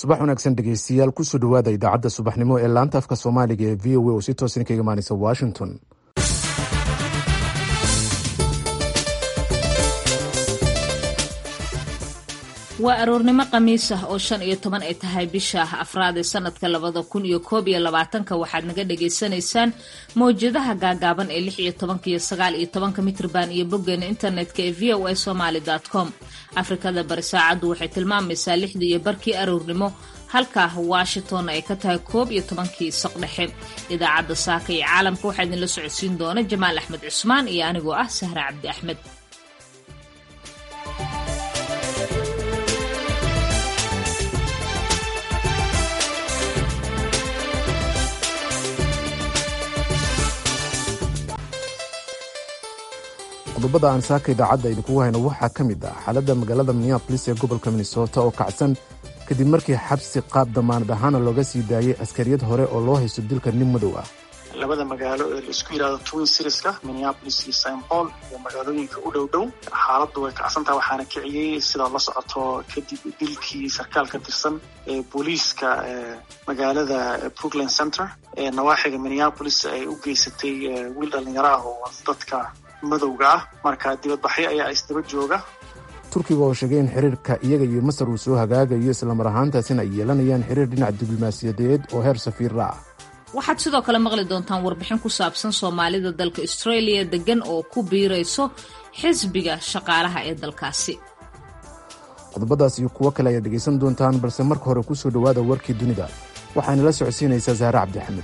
subax wanaagsan dhegeystayaal kusoo dhowaada idaacadda subaxnimo ee laanta afka soomaaliga ee v o a oo si toosan kaga imaaneysa washington waa aroornimo khamiis ah oo shan iyo toban ay tahay bisha afraad ee sanadka labada kun iyo koob iyo labaatanka waxaad naga dhagaysanaysaan mawjadaha gaagaaban ee lix iyo tobanka iyo sagaal iyo tobanka mitrban iyo boggeena internetka ee v o a somaly com afrikada bari saacaddu waxay tilmaamaysaa lixdii iyo barkii aroornimo halka washington ay ka tahay koob iyo tobankii saqdhexe idaacadda saaka iyo caalamka waxaa idinla socodsiin doona jamaal axmed cusmaan iyo anigoo ah sahra cabdi axmed qodobada aan saaka idaacadda idinkugu hayno waxaa ka mid ah xaaladda magaalada minneabolis ee gobolka minnesota oo kacsan kadib markii xabsi qaab damaanad ahaana looga sii daayay askariyad hore oo loo haysto dilka nin madow ah labada magaalo ee laisku yidhahdo twin serieska minneapolis iyo st paul iyo magaalooyinka u dhow dhow xaaladdu way kacsantaha waxaana kiciyey sidaa la socoto kadib dilkii sarkaal ka tirsan ee booliiska magaalada brooklyn center ee nawaaxiga minneapolis ay u geysatay wiil dhalinyaro ah oo dadka madowga ah marka dibadbaxyo ayaa isdaba jooga turkiga oo sheegay in xiriirka iyaga iyo masar uu soo hagaagayo islamar ahaantaasina ay yeelanayaan xiriir dhinac diblomaasiyadeed oo heer safiira ah waxaad sidoo kale maqli doontaan warbixin ku saabsan soomaalida dalka australia degan oo ku biirayso xisbiga shaqaalaha ee dalkaasi qodobadaas iyo kuwo kale ayaad dhegaysan doontaan balse marka hore kusoo dhowaada warkii dunida waxaana la socodsiinaysaa saare cabdixamed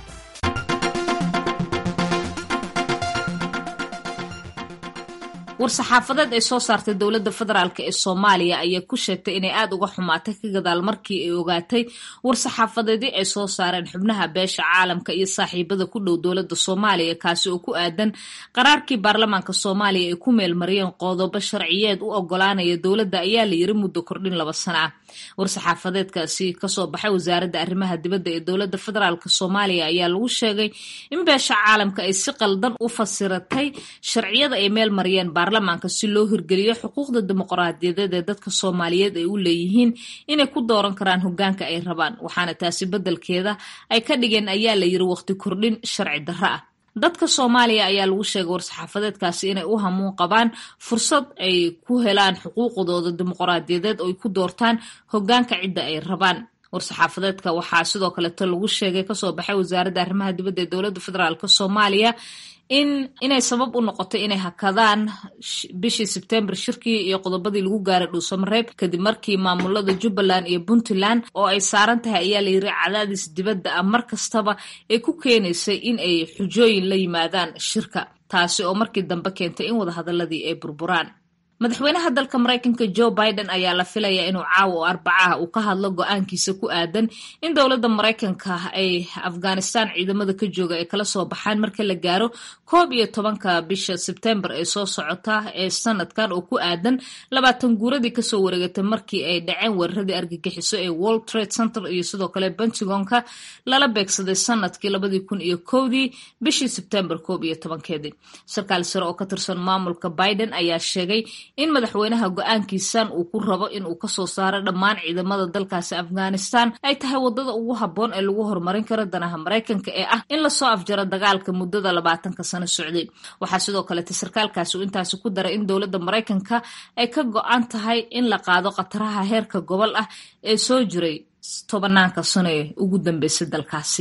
war-saxaafadeed ay soo saartay dowladda federaalk ee soomaaliya ayaa ku sheegtay inay aada uga xumaatay ka gadaal markii ay ogaatay war-saxaafadeedii ay soo saareen xubnaha beesha caalamka iyo saaxiibada ku dhow dowladda soomaaliya kaasi oo ku aadan qaraarkii baarlamaanka soomaaliya ay ku meelmariyeen qodobo sharciyeed u ogolaanaya dowladda ayaa la yiri muddo kordhin laba sana ah war-saxaafadeedkaasi kasoo baxay wasaaradda arrimaha dibadda ee dowladda federaalk soomaaliya ayaa lagu sheegay in beesha caalamka ay si qaldan u fasiratay sharciyada ay meel mariyeen baarlamaanka si loo hirgeliyo xuquuqda dimuqraadiyadeed ee dadka soomaaliyeed ay u leeyihiin inay ku dooran karaan hogaanka ay rabaan waxaana taasi beddelkeeda ay ka dhigeen ayaa la yiri waqti kordhin sharci darro ah dadka soomaaliya ayaa lagu sheegay war-saxaafadeedkaasi inay u hamuun qabaan fursad ay ku helaan xuquuqdooda dimuqraadiyadeed oo ay ku doortaan hogaanka cidda ay rabaan war-saxaafadeedka waxaa sidoo kaleeto lagu sheegay kasoo baxay wasaaradda arrimaha dibadda ee dowladda federaalk soomaaliya in inay sabab u noqotay inay hakadaan bishii sebtembar shirkii iyo qodobadii lagu gaaray dhuusamareeb kadib markii maamulada jubbaland iyo puntland oo ay saaran tahay ayaa la yiri cadaadis dibadda ah mar kastaba ay ku keenaysay in ay xujooyin la yimaadaan shirka taasi oo markii dambe keentay in wadahadaladii ay burburaan madaxweynaha dalka maraykanka joe biden ayaa la filayaa inuu caawa oo arbacaha uu ka hadlo go-aankiisa ku aadan in dowladda maraykanka ay afghanistan ciidamada ka jooga ay kala soo baxaan marka la gaaro koob iyo tobanka bisha sebtembar ee soo socota ee sanadkan oo ku aadan labaatan guuradii kasoo wareegatay markii ay dhaceen weeraradii argagixiso ee world trade center iyo sidoo kale pentagonka lala beegsaday sanadkii labadii kun iyo kowdii bishii sebtembar koob iyo tobankeedii sarkaal sare oo ka tirsan maamulka biden ayaa sheegay in madaxweynaha go-aankiisan uu ku rabo in uu kasoo saaro dhammaan ciidamada dalkaasi afghanistan ay tahay wadada ugu habboon ee lagu horumarin karo danaha maraykanka ee ah in lasoo afjaro dagaalka muddada labaatanka sano socday waxaa sidoo kalete sarkaalkaasi uu intaasi ku daray in dowladda maraykanka ay ka go-an tahay in la qaado khataraha heerka gobol ah ee soo jiray tobanaanka sano ee ugu dambeysay dalkaasi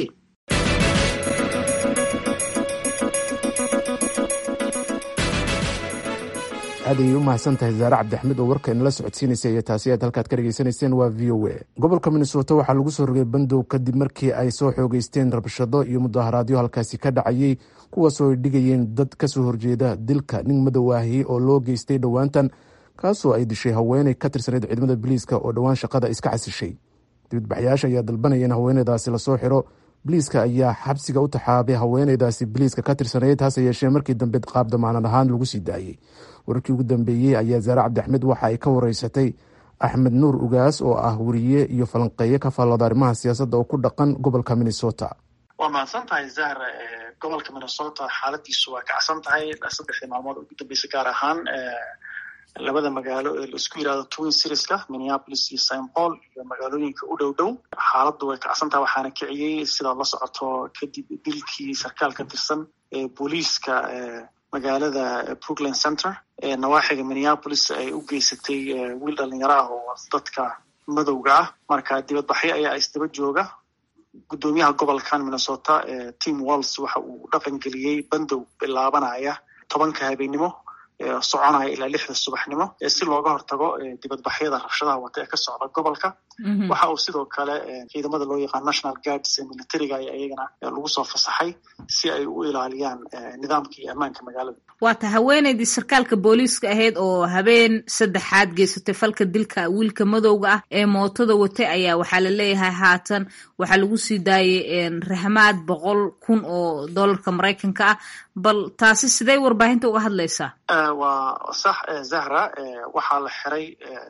aad ayay u mahadsan tahay zaare cabdixmed oo warka inala socodsiinaysay iyo taasi aad halkaad ka dhegaysanayseen waa v o a gobolka minnesota waxaa lagu soo rogay bandow kadib markii ay soo xoogeysteen rabshado iyo mudaharaadyo halkaasi ka dhacayey kuwaasoo ay dhigayeen dad kasoo horjeeda dilka nin madow ahi oo loo geystay dhowaantan kaasoo ay dishay haweeney ka tirsaneyd ciidamada biliiska oo dhowaan shaqada iska casishay dibadbaxyaasha ayaa dalbanaya in haweeneydaasi lasoo xiro biliiska ayaa xabsiga u taxaabay haweeneydaasi biliiska ka tirsanayd hase yeeshee markii dambe qaab damaanan ahaan lagu sii daayey wararkii ugu dambeeyey ayaa zaare cabdixmed waxa ay ka wareysatay axmed nuur ugaas oo ah weriye iyo falanqeeye ka faallooda arrimaha siyaasadda oo ku dhaqan gobolka minnesota waa mahadsan tahay zahra gobolka minnesota xaaladiisu waa kacsan tahay saddexdii maalmood ugu dambeysay gaar ahaan labada magaalo ee laisku yidhahdo twin serieska minneapolis iyo st paul iyo magaalooyinka u dhow dhow xaaladdu way kacsantaha waxaana kiciyey sidaad la socoto kadib dilkii sarkaal ka tirsan ee booliiska magaalada brooklyn center ee nawaaxiga minneapolis ay u geysatay wiil dhalinyaro ah oo dadka madowga ah marka dibadbaxyo ayaa isdaba jooga guddoomiyaha gobolkan minnesota tim walls waxa uu dhaqan geliyey bandow bilaabanaya tobanka habeennimo soconaya ilaa lixda subaxnimo si looga hortago dibadbaxyada rabshadaha wata ee ka socda gobolka waxa uu sidoo kale ciidamada loo yaqaan national guards ee militariga ayaa iyagana lagu soo fasaxay si ay u ilaaliyaan nidaamka iyo ammaanka magaalada waata haweeneydii sarkaalka booliiska ahayd oo habeen saddexaad geysatay falka dilka wiilka madowga ah ee mootada watay ayaa waxaa la leeyahay haatan waxaa lagu sii daayay rahmaad boqol kun oo dollarka maraykanka ah bal taasi sidee warbaahinta uga hadlaysaa waa sax zahra waxaa la xiray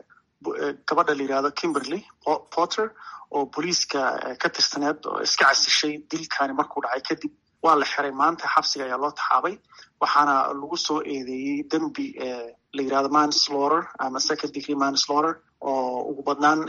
gabadha la yidhahdo kimberly porter oo booliiska ka tirsaneed oo iska casishay dilkani markuu dhacay kadib waa la xiray maanta xabsiga ayaa loo taxaabay waxaana lagu soo eedeeyey dembi la yidhahdo manslaughter ama second degree manslaughter oo ugu badnaan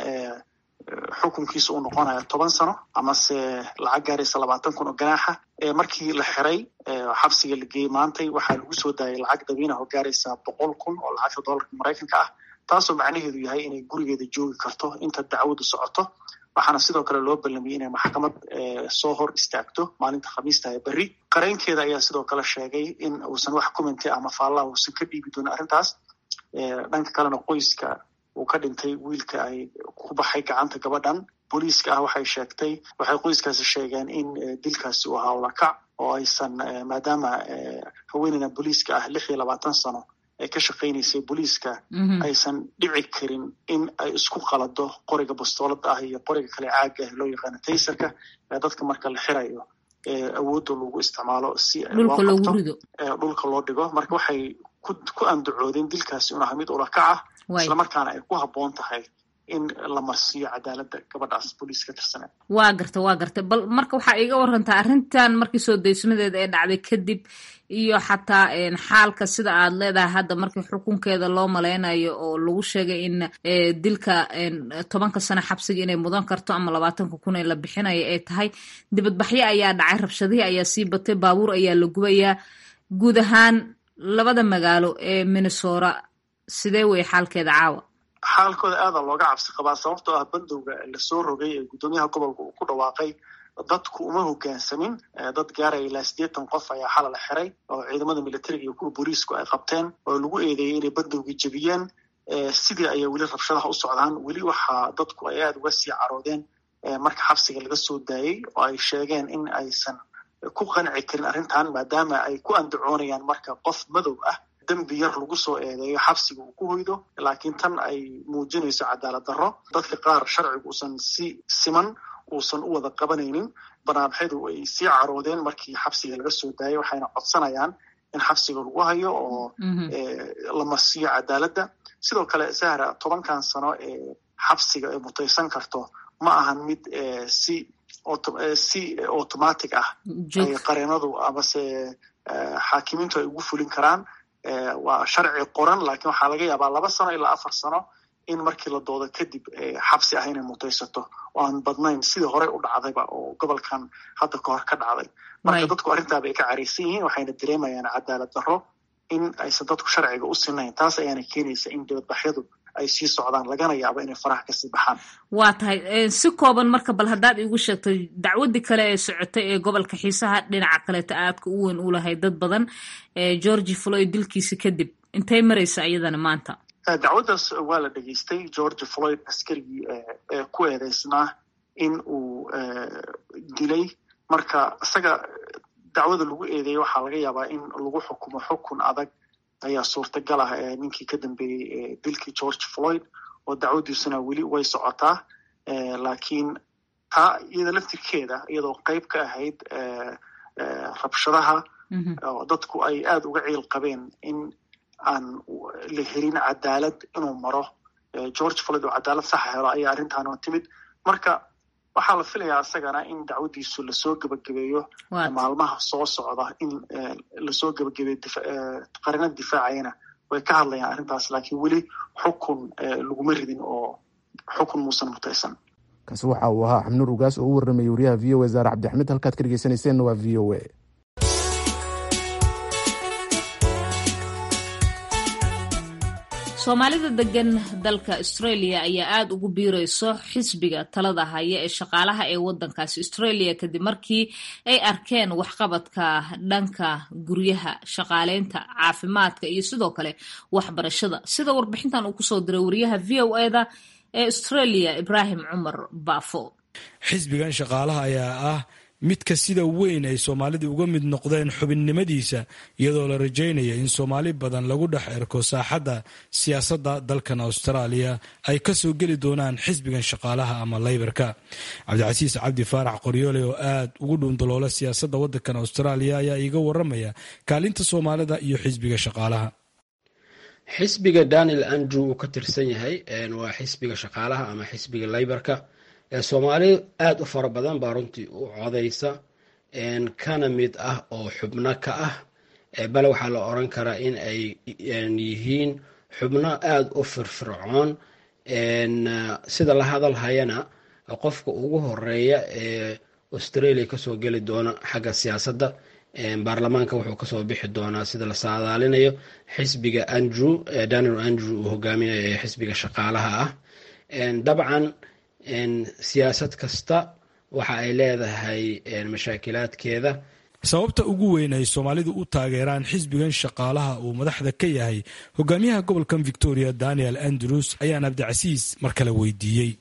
xukunkiisa uu noqonayo toban sano amase lacag gaaraysa labaatan kun oo ganaaxa markii la xiray xabsiga la geeyey maantay waxaa lagu soo daayay lacag dabiinah oo gaaraysa boqol kun oo lacagta dollarka maraykanka ah taasoo macnaheedu yahay inay gurigeeda joogi karto inta dacwadu socoto waxaana sidoo kale loo ballamiyey inay maxkamad soo hor istaagto maalinta khamiista ee berri qareenkeeda ayaa sidoo kale sheegay in uusan wax commenty ama faallaha uusan ka dhiibi doonin arrintaas dhanka kalena qoyska uu ka dhintay wiilka ay ku baxay gacanta gabadhan booliiska ah waxay sheegtay waxay qoyskaasi sheegeen in dilkaasi uu ahaa ulakac oo aysan maadaama haweeneydan booliiska ah lix iyo labaatan sano ay ka shaqaynaysay booliiska aysan dhici karin in ay isku qalado qoriga bastoolada ah iyo qoriga kale caaga ah loo yaqaano taysarka ee dadka marka la xirayo awoodda lagu isticmaalo si dhulka loo dhigo marka waxay ku andacoodeen dilkaasi un aha mid ulakac ah islamarkaana ay ku habboon tahay in la marsiiyo cadaaladda gabadhaas booliis ka tirsaneed waa garta waa garta bal marka waxaa iiga warantaa arrintan markii soo daysmadeeda ee dhacday kadib iyo xataa xaalka sida aad leedahay hadda markii xukunkeeda loo maleynayo oo lagu sheegay in dilka tobanka sano xabsiga inay mudan karto ama labaatanka kun ee la bixinayo ay tahay dibadbaxyo ayaa dhacay rabshadihii ayaa sii batay baabuur ayaa la gubayaa guud ahaan labada magaalo ee minnesota sidee wey xaalkeeda caawa xaalkooda aada looga cabsi qabaa sababtoo ah bandowga lasoo rogay ee guddoomiyaha gobolka uu ku dhawaaqay dadku uma hogaansamin dad gaaraya ilaa siddeetan qof ayaa xala la xiray oo ciidamada militariga iyo kuwa booliisku ay qabteen oo lagu eedeeyey inay bandowga jebiyeen sidii ayay weli rabshadaha u socdaan weli waxaa dadku ay aada uga sii caroodeen marka xabsiga laga soo daayey oo ay sheegeen in aysan ku qanci karin arrintan maadaama ay ku andacoonayaan marka qof madow ah dembi yar lagu soo eedeeyo xabsiga uu ku hoydo laakiin tan ay muujinayso cadaalad darro dadka qaar sharcigu uusan si siman uusan u wada qabanaynin banaanbaxyadu ay sii caroodeen markii xabsiga laga soo daayay waxayna codsanayaan in xabsiga lagu hayo oo la marsiiyo cadaaladda sidoo kale sahra tobankan sano ee xabsiga ay mutaysan karto ma ahan mid si si automatic ah ay qareenadu amase xaakimiintu ay ugu fulin karaan waa sharci qoran laakiin waxaa laga yaabaa laba sano ilaa afar sano in markii la doodo kadib xabsi ah inay mutaysato oo aan badnayn sidii horey u dhacdayba oo gobolkan hadda kahor ka dhacday marka dadku arrintaaba ay ka caraysan yihiin waxayna dareemayaan cadaalad darro in aysan dadku sharciga u sinayn taas ayaana keenaysa in dibadbaxyadu ay sii socdaan lagana yaabo inay faraha kasii baxaan waa tahay si kooban marka bal haddaad iigu sheegto dacwadii kale ee socotay ee gobolka xiisaha dhinaca kaleeta aadka u weyn u lahay dad badan georgi floyd dilkiisa kadib intay maraysa iyadana maanta dacwaddaas waa la dhegeystay georgi floyd askarigii ee ku eedeysnaa in uu dilay marka isaga dacwada lagu eedeeyey waxaa laga yaabaa in lagu xukumo xukun adag ayaa suurtagal ah ninkii ka dambeeyey dilkii george floyd oo dacwadiisuna weli way socotaa laakiin taa iyada laftirkeeda iyadoo qeyb ka ahayd rabshadaha oo dadku ay aada uga ciil qabeen in aan la helin cadaalad inuu maro george floyd oo cadaalad saxa helo ayaa arrintaanoo timid marka waxaa la filayaa isagana in dacwadiisu lasoo gebagabeeyo maalmaha soo socda in lasoo gebagabeeyo qarinada difaacayana way ka hadlayaan arrintaas laakiin weli xukun laguma ridin oo xukun muusan mutaysan kaasi waxa uu ahaa xabnuur ugaas oo u warramayay wariyaha v o a zaare cabdixmed halkaad ka dhegeysanayseena waa v o a soomaalida degan dalka australia ayaa aada ugu biirayso xisbiga talada haya ee shaqaalaha ee wadankaasi australia kadib markii ay arkeen waxqabadka dhanka guryaha shaqaaleynta caafimaadka iyo sidoo kale waxbarashada sida warbixintan uu kusoo diray wariyaha v o eda ee australia ibraahim cumar baafo xisbigan shaqaalaha ayaa ah midka sida weyn ay soomaalida uga mid noqdeen xubinnimadiisa iyadoo la rajaynaya in soomaali badan lagu dhex erko saaxadda siyaasadda dalkan austraaliya ay kasoo geli doonaan xisbigan shaqaalaha ama laybarka cabdicasiis cabdi faarax qoryoole oo aad ugu dhuundaloola siyaasadda wadankan austraaliya ayaa iiga waramaya kaalinta soomaalida iyo xisbiga shaqaalaha xisbiga daniel andrew uu ka tirsan yahay waa xisbiga shaqaalaha ama xisbiga laybarka soomaali aada u fara badan baa runtii u codaysa kana mid ah oo xubno ka ah bale waxaa la oran karaa in ay yihiin xubno aada u firfircoon sida la hadal hayana qofka ugu horeeya ee australia kasoo geli doona xagga siyaasadda baarlamaanka wuxuu kasoo bixi doonaa sida la saadaalinayo xisbiga andrew daniel andrew uu hogaaminayo ee xisbiga shaqaalaha ah dabcan siyaasad kasta waxa ay leedahay mashaakilaadkeeda sababta ugu weyn ay soomaalidu u taageeraan xisbigan shaqaalaha uu madaxda ka yahay hogaamiyaha gobolkan victoria daniel andrews ayaan abdicasiis mar kale weydiiyey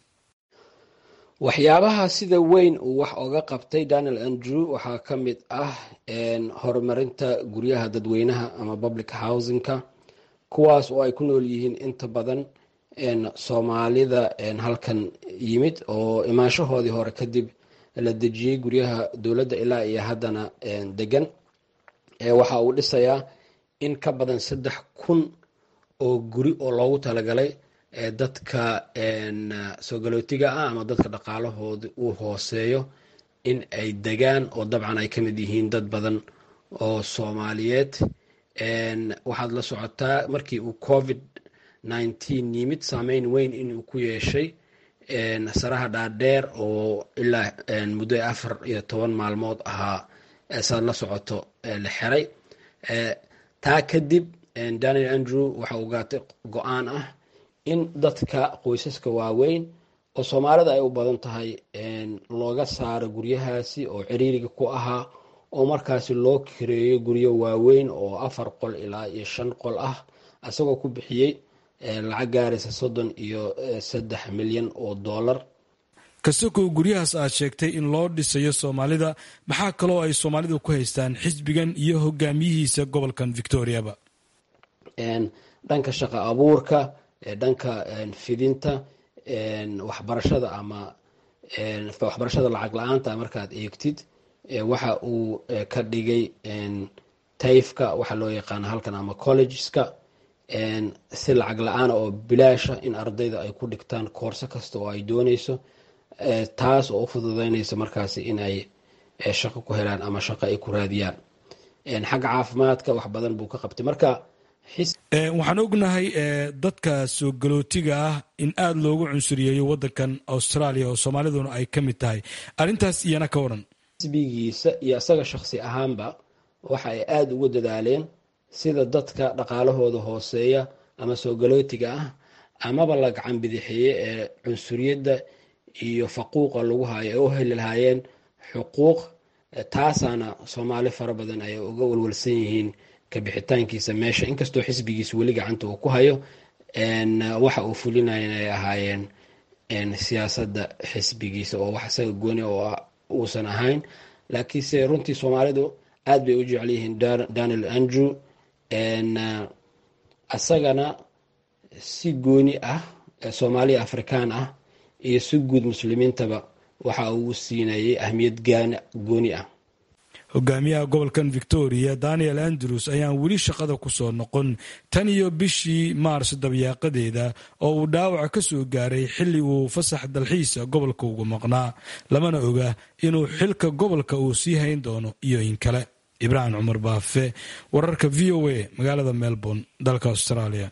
waxyaabaha sida weyn uu wax oga qabtay daniel andrew waxaa ka mid ah horumarinta guryaha dadweynaha ama public housingka kuwaas oo ay ku nool yihiin inta badan soomaalida halkan yimid oo imaanshahoodii hore kadib la dejiyey guryaha dowladda ilaa iyo haddana degan waxa uu dhisayaa in ka badan saddex kun oo guri oo loogu talagalay dadka soo galootiga ah ama dadka dhaqaalahooda uu hooseeyo in ay degaan oo dabcan ay ka mid yihiin dad badan oo soomaaliyeed waxaad la socotaa markii uu covid nineteen yimid saameyn weyn inuu ku yeeshay saraha dhaadheer oo ilaa muddo afar iyo toban maalmood ahaa saad la socoto la xiray taa kadib daniel andrew waxa uu gaatay go-aan ah in dadka qoysaska waaweyn oo soomaalida ay u badan tahay looga saaro guryahaasi oo ciriiriga ku ahaa oo markaasi loo kireeyo guryo waaweyn oo afar qol ilaa iyo shan qol ah isagoo ku bixiyey lacag gaaraysa soddon iyo saddex milyan oo dollar kastokow guryahaas aad sheegtay in loo dhisayo soomaalida maxaa kaloo ay soomaalidu ku haystaan xisbigan iyo hogaamiyihiisa gobolkan victoriaba dhanka shaqo abuurka dhanka fidinta waxbarashada ama waxbarashada lacag la-aanta markaad eegtid waxa uu ka dhigay tayfka waxaa loo yaqaana halkan ama collegeska si lacag la-aan oo bilaasha in ardayda ay ku dhigtaan koorso kasta oo ay dooneyso taas oo u fududeynaysa markaasi in ay shaqo ku helaan ama shaqo ay ku raadiyaan xagga caafimaadka wax badan buu ka qabtay marka waxaan ognahay dadka soo galootiga ah in aada loogu cunsuriyeeyo wadankan australia oo soomaaliduna ay ka mid tahay arrintaas iyana ka waran xisbigiisa iyo isaga shakhsi ahaanba waxa ay aada ugu dadaaleen sida dadka dhaqaalahooda hooseeya ama soo galootiga ah amaba la gacan bidixeeye ee cunsuriyadda iyo faquuqa lagu hayo ay u heli lahaayeen xuquuq taasaana soomaali fara badan ay uga walwalsan yihiin kabixitaankiisa meesha inkastoo xisbigiisa weli gacanta uu ku hayo waxa uu fulinaya inay ahaayeen siyaasadda xisbigiisa oo wax isaga gooni oo uusan ahayn laakiinse runtii soomaalidu aad bay u jecel yihiin daniel andrew isagana si gooni ah soomaaliya afrikaan ah iyo si guud muslimiintaba waxa uu siinayay ahmiyad gooni ah hogaamiyaha gobolkan victoria daniel andrews ayaan weli shaqada ku soo noqon tan iyo bishii maars dabyaaqadeeda oo uu dhaawaca ka soo gaaray xilli uu fasax dalxiisa gobolka ugu maqnaa lamana oga inuu xilka gobolka uu sii hayn doono iyo in kale ibraahim cumar baafe wararka v o a magaalada melbourne dalka australia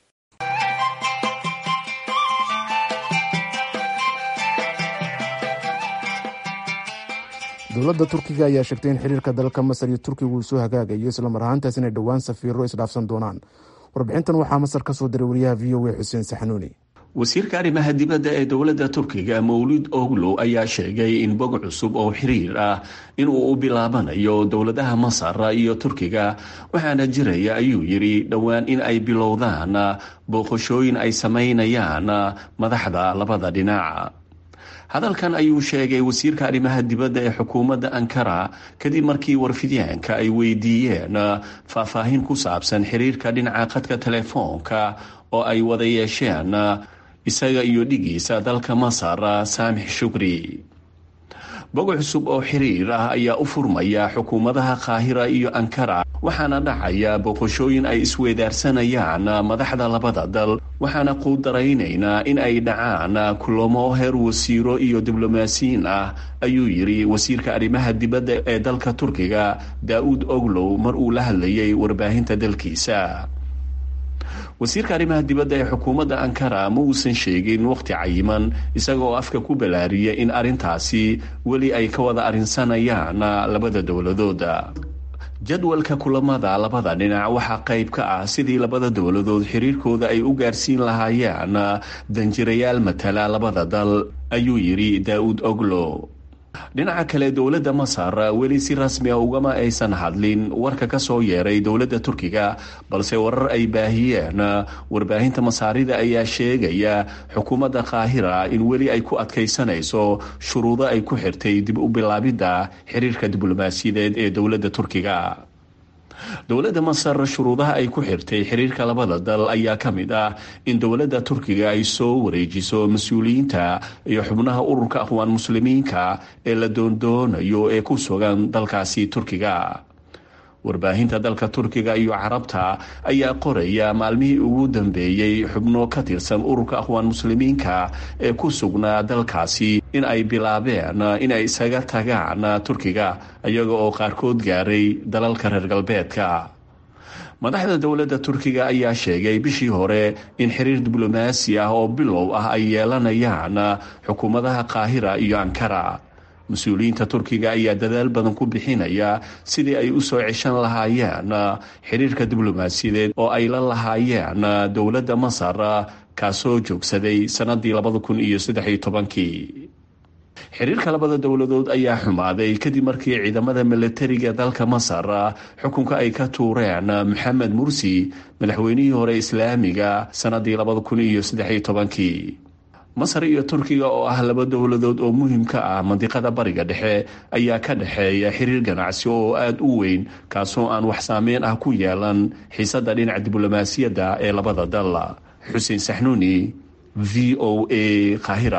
dowladda turkiga ayaa sheegtay in xiriirka dalka masar iyo turkiga uu soo hagaagayo islamar ahaantaas inay dhowaan safiiro isdhaafsan doonaan warbixintan waxaa masar ka soo diray wariyaha v o a xuseen saxanuuni wasiirka arrimaha dibadda ee dowladda turkiga mawlid oglow ayaa sheegay in bog cusub oo xiriir ah inuu u bilaabanayo dowladaha masar iyo turkiga waxaana jiraya ayuu yidhi dhowaan in ay bilowdaan booqashooyin ay samaynayaan madaxda labada dhinac hadalkan ayuu sheegay wasiirka arrimaha dibadda ee xukuumadda ankara kadib markii warfidyaanka ay weydiiyeen faahfaahin ku saabsan xiriirka dhinaca khadka telefoonka oo ay wada yeesheen isaga iyo dhigiisa dalka masar saamix shukri bog cusub oo xiriir ah ayaa u furmaya xukuumadaha qaahira iyo ankara waxaana dhacaya booqashooyin ay isweydaarsanayaan madaxda labada dal waxaana quudaraynaynaa in ay dhacaan kulamo heer wasiiro iyo diblomaasiyiin ah ayuu yidhi wasiirka arrimaha dibadda ee dalka turkiga daa-uud oglow mar uu la hadlayay warbaahinta dalkiisa wasiirka arrimaha dibadda ee xukuumadda ankara ma uusan sheegin waqti cayiman isaga oo afka ku balaariya in arrintaasi weli ay ka wada arrinsanayaan labada dowladooda jadwalka kulamada labada dhinac waxaa qayb ka ah sidii labada dowladood xiriirkooda ay u gaarsiin lahaayeen danjirayaal matala labada dal ayuu yidhi daa-uud oglo dhinaca kale dowladda masar weli si rasmi a ugama aysan hadlin warka ka soo yeeray dowladda turkiga balse warar ay baahiyeen warbaahinta masaarida ayaa sheegaya xukuumadda qaahira in weli ay ku adkaysanayso shuruudo ay ku xirtay dib u bilaabidda xiriirka diblomaasiyadeed ee dowladda turkiga dowladda masar shuruudaha ay ku xirtay xiriirka labada dal ayaa ka mid ah in dowladda turkiga ay soo wareejiso mas-uuliyiinta iyo xubnaha ururka aqwaan muslimiinka ee la doondoonayo ee ku sugan dalkaasi turkiga warbaahinta dalka turkiga iyo carabta ayaa qoraya maalmihii ugu dambeeyey xubno ka tirsan ururka aqwaan muslimiinka ee ku sugnaa dalkaasi in ay bilaabeen in ay isaga tagaan turkiga iyaga oo qaarkood gaaray dalalka reer galbeedka madaxda dowladda turkiga ayaa sheegay bishii hore in xiriir diblomaasi ah oo bilow ah ay yeelanayaan xukuumadaha qaahira iyo ankara mas-uuliyiinta turkiga ayaa dadaal badan ku bixinaya sidii ay u soo ceshan lahaayeen xiriirka diblomaasiyadeed oo ay la lahaayeen dowladda masar kaasoo joogsaday sannadii labada kun iyo saddex iyo tobankii xiriirka labada dowladood ayaa xumaaday kadib markii ciidamada milatariga dalka masar xukunka ay ka tuureen maxamed mursi madaxweynihii hore islaamiga sannadii labada kun iyo saddex iyo tobankii masar iyo turkiga oo ah laba dowladood oo muhiim ka ah mandiqada bariga dhexe ayaa ka dhexeeya xiriir ganacsi oo aada u weyn kaasoo aan wax saameyn ah ku yeelan xiisadda dhinaca diblomaasiyadda ee labada dal xuseen saxnuuni v o a kahira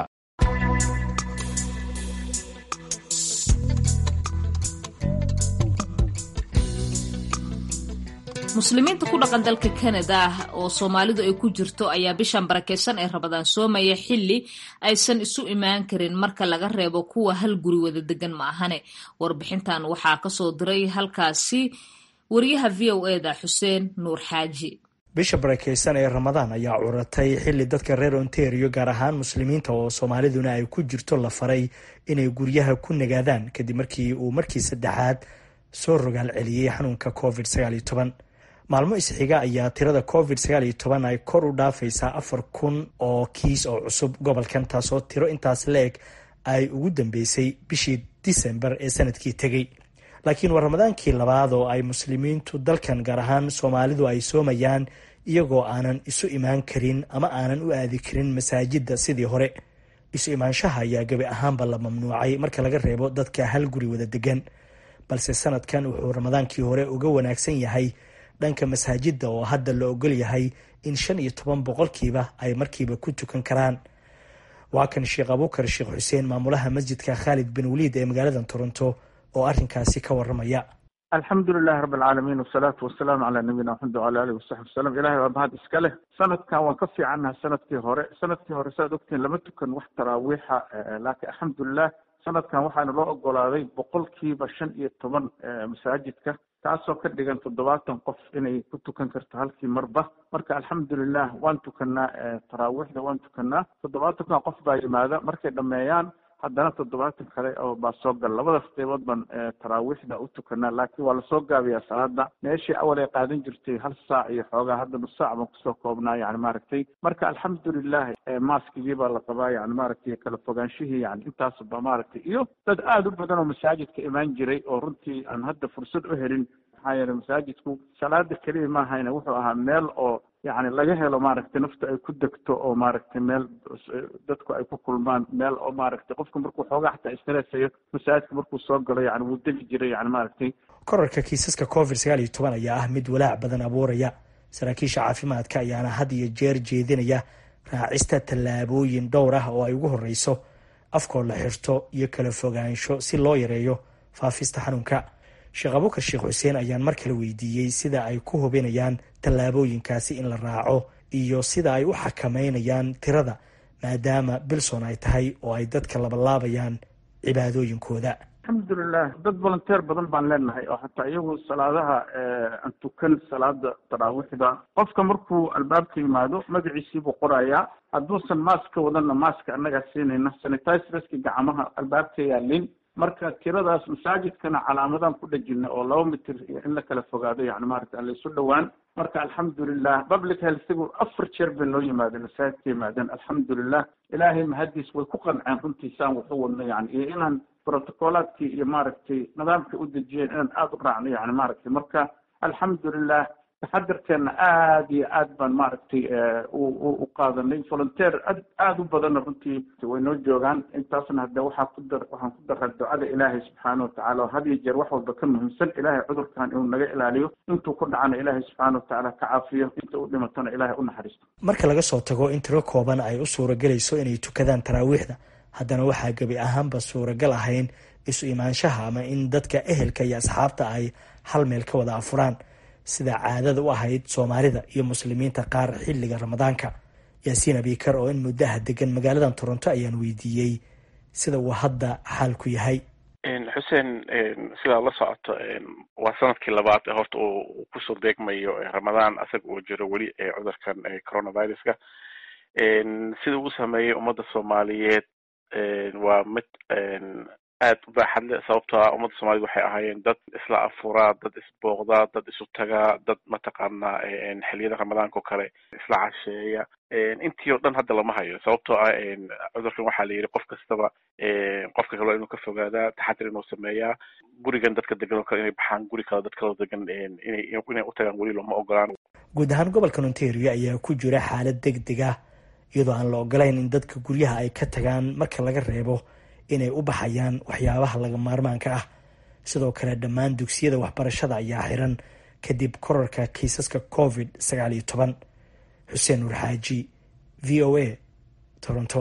muslimiinta ku dhaqan dalka kanada oo soomaalidu ay ku jirto ayaa bishan barakeysan ee rabadaan soomaya xili aysan isu imaan karin marka laga reebo kuwa hal guri wada degan ma ahane warbixintan waxaa kasoo diray halkaasi wariyaha v o eda xuseen nuur xaaji bisha barakeysan ee ramadaan ayaa curatay xili dadka reer ontario gaar ahaan muslimiinta oo soomaaliduna ay ku jirto la faray inay guryaha ku nagaadaan kadib markii uu markii saddexaad soo rogaal celiyey xanuunka covid sagaaliyo toban maalmo isxiga ayaa tirada covid sagaal iyo toban ay kor u dhaafaysaa afar kun oo kiis oo cusub gobolkan taasoo tiro intaas la-eg ay ugu dambeysay bishii disembar ee sanadkii tegey laakiin waa ramadaankii labaad oo ay muslimiintu dalkan gaar ahaan soomaalidu ay soomayaan iyagoo aanan isu imaan karin ama aanan u aadi karin masaajidda sidii hore isu imaanshaha ayaa gebi ahaanba la mamnuucay marka laga reebo dadka hal guri wada degan balse sanadkan wuxuu ramadaankii hore uga wanaagsan yahay dhanka masaajidda oo hadda la ogol yahay in shan iyo toban boqolkiiba ay markiiba ku tukan karaan waa kan sheekh abuukar sheekh xuseen maamulaha masjidka khaalid bin waliid ee magaalada toronto oo arrinkaasi ka waramaya alxamdu lilahi rabi alcaalamiin wasalaatu wasalaamu calaa nabiyina maxamed wala alihi wasaxbi wasalam ilahay waa mahad iska leh sanadkan waan ka fiicannaha sanadkii hore sanadkii hore saaad ogtiin lama tukan wax taraawiixa laakiin alxamdulilah sanadkan waxaana loo ogolaaday boqolkiiba shan iyo toban masaajidka taasoo ka dhigan toddobaatan qof inay ku tukan karto halkii marba marka alxamdulilah waan tukanaa taraawiixda waan tukanaa toddobaatanka qof baa yimaada markay dhameeyaan haddana toddobaatan kale oo baa soo gala labadaas qeybood baan taraawiixda u tukanaa laakiin waa lasoo gaabiyaa salaada meeshii awal ay qaadan jirtay hal saac iyo xoogaa hadda nus saac baan kusoo koobnaa yani maaragtay marka alxamdulilah maaskigii baa la qabaa yani maaragtay kala fogaanshihii yani intaas ba maaragtay iyo dad aada u badan oo masaajidka imaan jiray oo runtii aan hadda fursad u helin maxaa yeele masaajidku salaada keliya maahayna wuxuu ahaa meel oo yani laga helo maaragtay nafta ay ku degto oo maaragtay meel dadku ay ku kulmaan meel oo maaragtay qofka markuu xoogaa xataa istresayo masaajidka markuu soo galo yani wuu degi jiray yani maaragtay korarka kiisaska covid sagaal iyo toban ayaa ah mid walaac badan abuuraya saraakiisha caafimaadka ayaana had iyo jeer jeedinaya raacista tallaabooyin dhowr ah oo ay ugu horeyso afkoo la xirto iyo kala fogaansho si loo yareeyo faafista xanuunka sheekh abukar sheekh xuseen ayaan mar kale weydiiyey sida ay ku hubinayaan tallaabooyinkaasi in la raaco iyo sida ay u xakameynayaan tirada maadaama bilson ay tahay oo ay dadka labalaabayaan cibaadooyinkooda alxamdulilah dad volunteer badan baan leenahay oo xataa iyagu salaadaha aan tukan salaada taraawiixda qofka markuu albaabka yimaado magaciisii buu qorayaa hadduusan maask ka wadanna maaska annagaa siinayna sanitiserska gacmaha albaabka yaalin marka tiradaas masaajidkana calaamadaan ku dhejina oo laba mitir iyo in la kala fogaado yani maarata aan laysu dhowaan marka alxamdulilah public healthigu afar jeer bay noo yimaadeen masaajidka yimaadeen alxamdulilah ilaahay mahadiis way ku qanceen runtiisaan waxu wadno yani iyo inaan protocolaadkii iyo maaragtay nidaamka u dejiyeen inaan aada u raacno yani maaragtay marka alxamdulilah taxadarkeena aada iyo aad baan maaragtay u qaadanay volunteer ad aada u badanna runtii way noo joogaan intaasna hadde waxaa ku dar waxaan ku daraa ducada ilaahay subxaana watacaala oo had iyo jeer wax walba ka muhiimsan ilaahay cudurkan inuu naga ilaaliyo intuu ku dhacana ilaahay subxaana watacaala ka caafiyo inta u dhimatona ilaahay u naxariisto marka laga soo tago in tiro kooban ay u suuragelayso inay tukadaan taraawiixda haddana waxaa gebi ahaanba suuragal ahayn isu imaanshaha ama in dadka ehelka iyo asxaabta ay hal meel ka wada afuraan sida caadada u ahayd soomaalida iyo muslimiinta qaar xilliga ramadaanka yaasiin abikar oo in muddaha degan magaaladan toronto ayaan weydiiyey sida uu hadda xaalku yahay xuseen sidaa la socoto waa sanadkii labaad ee horta uu kusoo deegmayo ramadaan asaga uu jiro weli cudurkan coronaviruska sida uu sameeyey ummadda soomaaliyeed waa mid aad u baaxad leh sababtoo ah ummadda soomaaliyed waxay ahaayeen dad isla afuraa dad isbooqdaa dad isu tagaa dad mataqaanaa xiliyada ramadaanka oo kale isla casheeya intii oo dhan hadda lama hayo sababtoo ah cudurkan waxaa la yidhi qof kastaba qofka kale inuu ka fogaadaa taxadir inuu sameeyaa gurigan dadka degan oo kale inay baxaan guri kale dad kaloo degan inay inay u tagaan weli looma ogolaan guud ahaan gobolkan ontario ayaa ku jira xaalad deg deg ah iyadoo aan la ogolayn in dadka guryaha ay ka tagaan marka laga reebo inay u baxayaan waxyaabaha laga maarmaanka ah sidoo kale dhammaan dugsiyada waxbarashada ayaa xiran kadib korarka kiisaska covid sagaal iyo toban xuseen nuur xaaji v o a toronto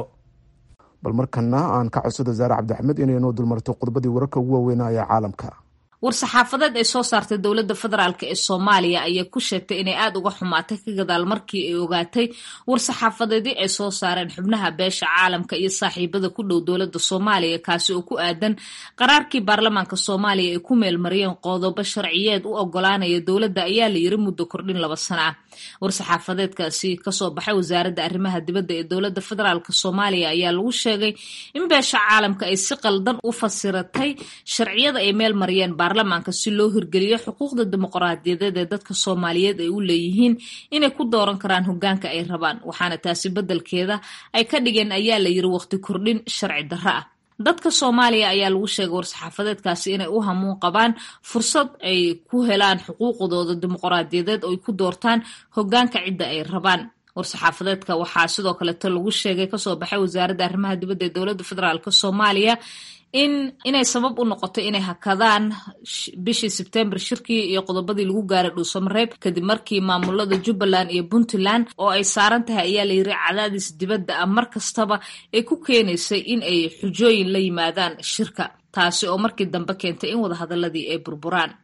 bal markana aan ka codsado zaare cabdixamed inay noo dulmarto qodobadii wararka ugu waaweynaya caalamka war-saxaafadeed ay soo saartay dowladda federaalk ee soomaaliya ayaa ku sheegtay inay aada uga xumaatay ka gadaal markii ay ogaatay war-saxaafadeedii ay soo saareen xubnaha beesha caalamka iyo saaxiibada ku dhow dowladda soomaaliya kaasi oo ku aadan qaraarkii baarlamaanka soomaaliya ay ku meelmariyeen qodobo sharciyeed u ogolaanaya dowladda ayaa la yiri muddo kordhin laba sana ah war-saxaafadeedkaasi kasoo baxay wasaaradda arrimaha dibadda ee dowladda federaalk soomaaliya ayaa lagu sheegay in beesha caalamka ay si qaldan u fasiratay sharciyada ay meel mariyeen baarlamaanka si loo hirgeliyo xuquuqda dimuqraadiyadeed ee dadka soomaaliyeed ay u leeyihiin inay ku dooran karaan hogaanka ay rabaan waxaana taasi beddelkeeda ay ka dhigeen ayaa la yiri waqti kordhin sharci darro ah dadka soomaaliya ayaa lagu sheegay war-saxaafadeedkaasi inay u hamuun qabaan fursad ay ku helaan xuquuqdooda dimuqraadiyadeed oo ay ku doortaan hogaanka cidda ay rabaan war-saxaafadeedka waxaa sidoo kaleeto lagu sheegay kasoo baxay wasaaradda arrimaha dibadda ee dowladda federaalk soomaaliya in inay sabab u noqoto inay hakadaan bishii sebtembar shirkii iyo qodobadii lagu gaaray dhuusamareeb kadib markii maamulada jubbaland iyo puntland oo ay saaran tahay ayaa la yiri cadaadis dibadda ah mar kastaba ay ku keenaysay in ay xujooyin la yimaadaan shirka taasi oo markii dambe keentay in wadahadaladii ay burburaan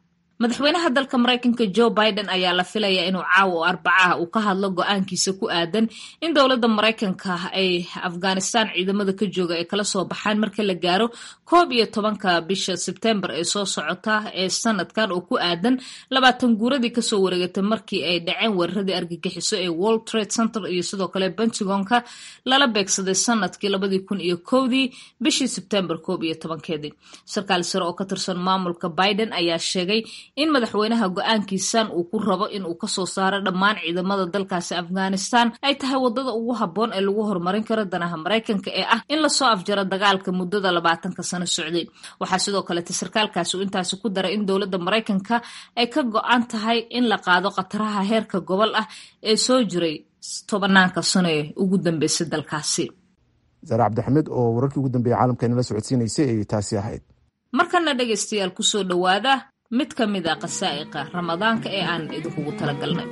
madaxweynaha dalka maraykanka joe biden ayaa la filayaa inuu caawa oo arbacaha uu ka hadlo go-aankiisa ku aadan in dowladda maraykanka ay afghanistan ciidamada ka jooga ay kala soo baxaan marka la gaaro koob iyo tobanka bisha sebtembar ee soo socota ee sanadkan oo ku aadan labaatan guuradii kasoo wareegatay markii ay dhaceen weeraradii argagixiso ee world trade center iyo sidoo kale pentagonka lala beegsaday sanadkii labadii kun iyo kowdii bishii sebtembar koob iyo tobankeedii sarkaal sare oo ka tirsan maamulka biden ayaa sheegay in madaxweynaha go-aankiisan uu ku rabo in uu kasoo saaro dhammaan ciidamada dalkaasi afghanistan ay tahay wadada ugu habboon ee lagu horumarin karo danaha maraykanka ee ah in lasoo afjaro dagaalka muddada labaatanka sano socday waxaa sidoo kalete sarkaalkaasi uu intaasi ku daray in dowladda maraykanka ay ka go-an tahay in la qaado khataraha heerka gobol ah ee soo jiray tobanaanka sano ee ugu dambeysay dalkaasi saare cabdixamed oo wararkii ugu dambeeyey caalamka inala socodsiinaysay ayay taasi ahayd markana dhegaystayaal kusoo dhowaada mid ka mid a qasaa'iqa ramadaanka ee aan idinkugu talagalnay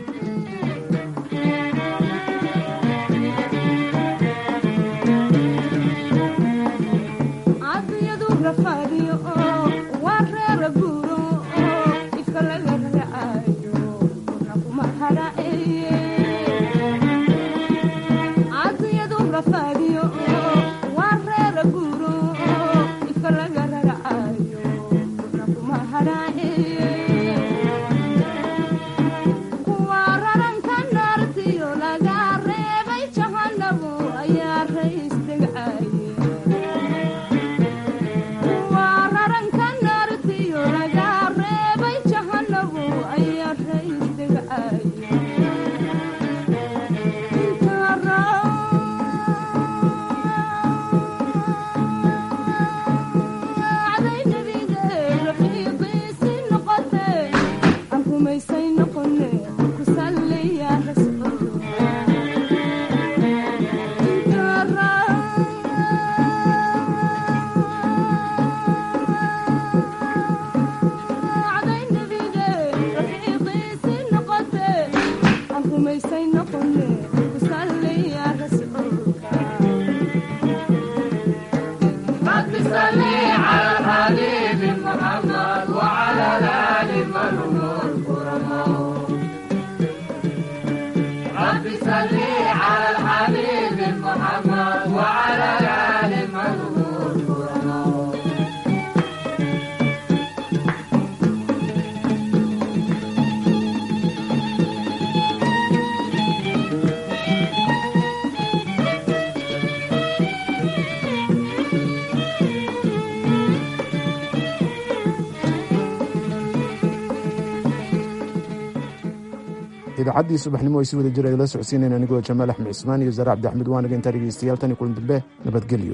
idaacadii subaxnimo ay si wada jir ay la socodsiinayn anigoo jamaal axmed cismaan iyo saare cabdixamed waanaga intaa dhegeystayaal tan iyo kulan dambe nabadgelyo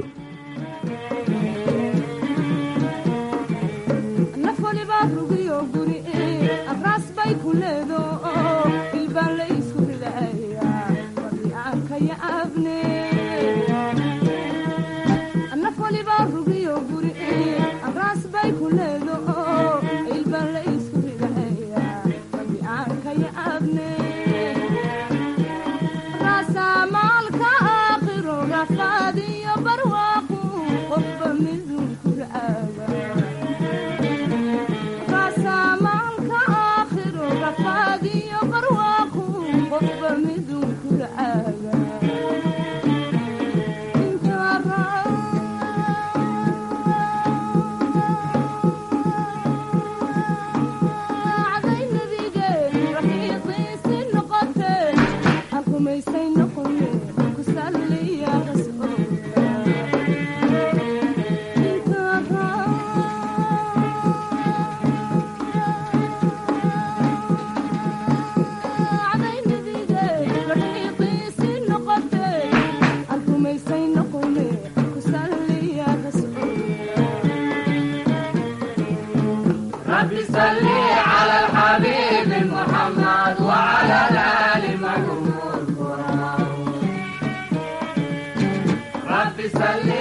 صل